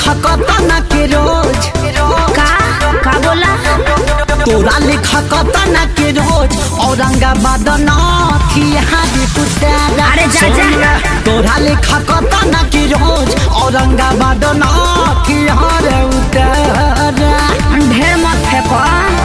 लेखा कतना के रोज का का बोला तोरा लेखा कतना के रोज औरंगाबाद नथिहारी पुतारा अरे जा, जा। सुन, तोरा लेखा कतना के रोज औरंगाबाद नथिहार उतारा ढेर मत फेंको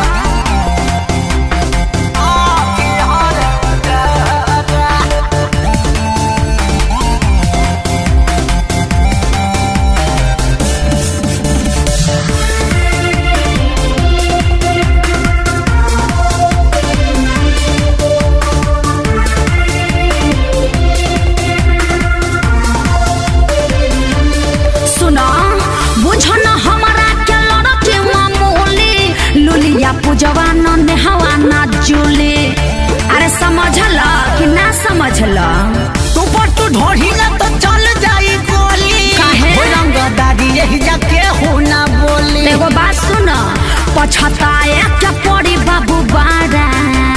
सुनो बुझो न हमारा के लड़के मामूली लुलिया पूजवा न नेहवा न जुली अरे समझल कि ना समझल तू पर तू ढोही ना तो चल जाई गोली काहे? हो रंगदारी यही जाके हो ना बोली एगो बात सुन पछताए के पड़ी बाबू बारा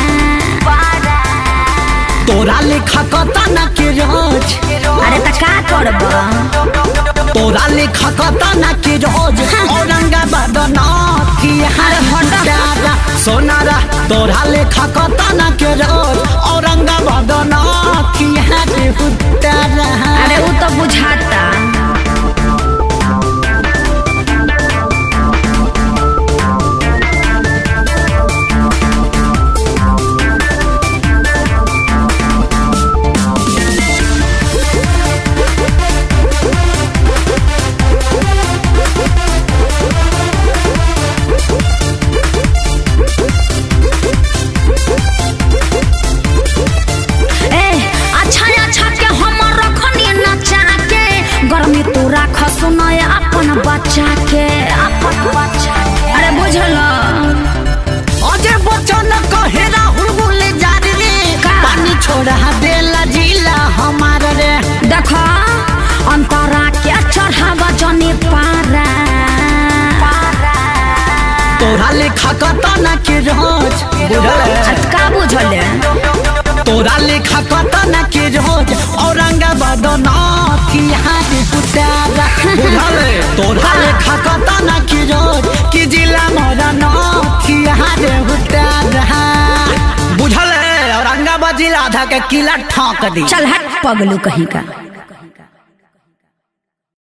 तोरा लेखा कतना के रोज अरे त का करब तोरा लेखा कतना के रोज औरंगाबाद नथिहार पुतारा सोनारा तोरा लेखा कतना के रोज औरंगाबाद नथिहार पुतारा अरे उ तो बुझाता ए अच्छा अच्छा के हम रखनी नचा के गर्मी तू राख सुनय अपन बच्चा के अपन बच्चा के अरे बुझल अजय बच्चन कहे राहुल बोले जा रे का? पानी छोड़ा देला जिला हमार रे देख अंतरा के चढ़ावा जनी पारा तोरा लेखा कतना के रोज बुझल अब का बुझले तोरा लेखा कतना के रोज औरंगाबाद नथिहार पुतारा बुझल तोरा लेखा कतना के रोज कि जिला मोरा नथिहार पुतारा बुझल औरंगाबाद जिला आधा के किला ठोक दी चल हट पगलू कहीं का